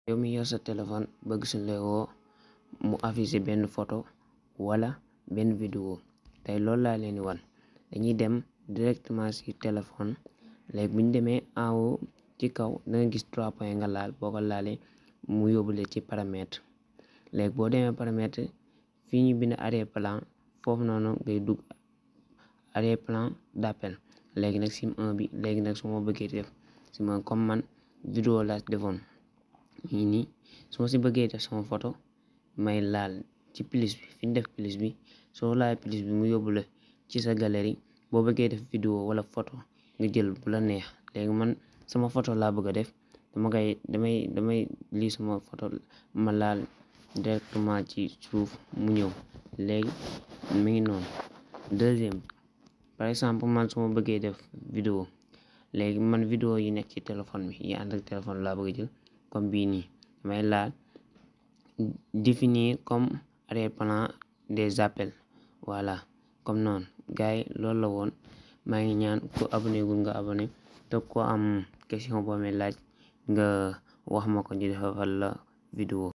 yow mi yor sa téléphone bëgg suñ la woo mu affiché benn photo wala benn vidéo tey loolu laa leen di wan dañuy dem directement ci téléphone léegi bu ñu demee en haut ci kaw da nga gis trois points nga laal boo ko laalee mu yóbbule ci paramètre léegi boo demee paramètre fii ñu bind arrière plan foofu noonu ngay dugg arrière plan d'appel léegi nag sim 1 bi léegi nag su ma bëggee def sim 1 comme man vidéo laa defoon nii nii su ma si bëggee def sama photo may laal ci plus bi fi ñu def plus bi soo laal plus bi mu yóbbu la ci sa galerie boo bëggee def vidéo wala photo nga jël bu la neex léegi man sama photo laa bëgg a def dama koy damay damay lii sama photo ma laal directement ci suuf mu ñëw léegi mi ngi noonu deuxième par exemple man su ma bëggee def vidéo léegi man vidéo yi nekk ci téléphone bi yi ànd ak téléphone laa bëgg a jël comme bii nii damay laal définir comme arrière-plan des appels voilà comme noonu gars yi loolu la woon maa ngi ñaan ku abonné gul nga abonné te ko am question boo may laaj nga wax ma ko ñu defal la vidéo